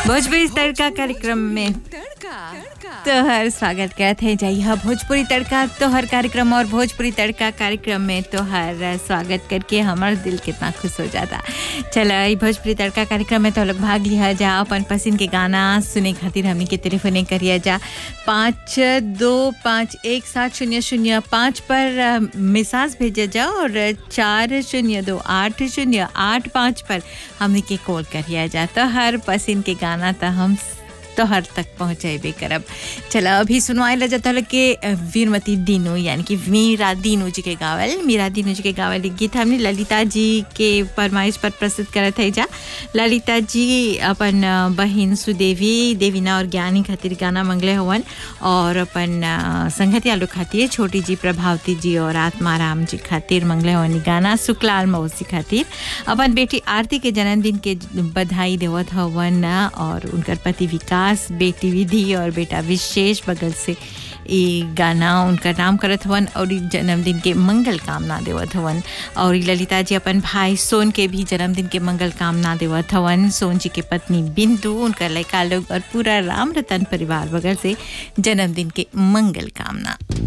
भोजपुरी तड़का कार्यक्रम में तोहर स्वागत करत है जइहा भोजपुरी तड़का तोहर कार्यक्रम और भोजपुरी तड़का कार्यक्रम में तोहर स्वागत करके हमार दिल कितना खुश हो जाता चल ई भोजपुरी तड़का कार्यक्रम में तो लोग भाग लिया जा अपन पसंद के गाना सुने खातिर हमनी के टेलीफोने करिया जा पाँच दो पाँच एक सात शून्य शून्य पाँच पर मिसाज भेजा जा और चार शून्य दो आठ शून्य आठ पाँच पर हमनी के कॉल करिया जा तो हर पसंद के गाना तो हम तोहर तक पहुँचेबे करब चलो अभी सुनवाए ला जाता के वीरमती दीनू यानी कि मीरा दीनू जी के गावल मीरा दीनू जी के गावल एक गीत हमने ललिता जी के फरमाइश पर प्रस्तुत करत है जा ललिता जी अपन बहन सुदेवी देवीना और ज्ञानी खातिर गाना मंगले हवन और अपन संगति आलू खातिर छोटी जी प्रभावती जी और आत्माराम जी खातिर मंगले हवन गाना सुकलाल मौसी खातिर अपन बेटी आरती के जन्मदिन के बधाई देवत हवन और उनकर पति विकास विकास बेटी विधि और बेटा विशेष बगल से ये गाना उनका नाम करत हवन और जन्मदिन के मंगल कामना देवत हवन और ललिता जी अपन भाई सोन के भी जन्मदिन के मंगल कामना देवत हवन सोन जी के पत्नी बिंदु उनका लड़का लोग और पूरा राम रतन परिवार बगल से जन्मदिन के मंगल कामना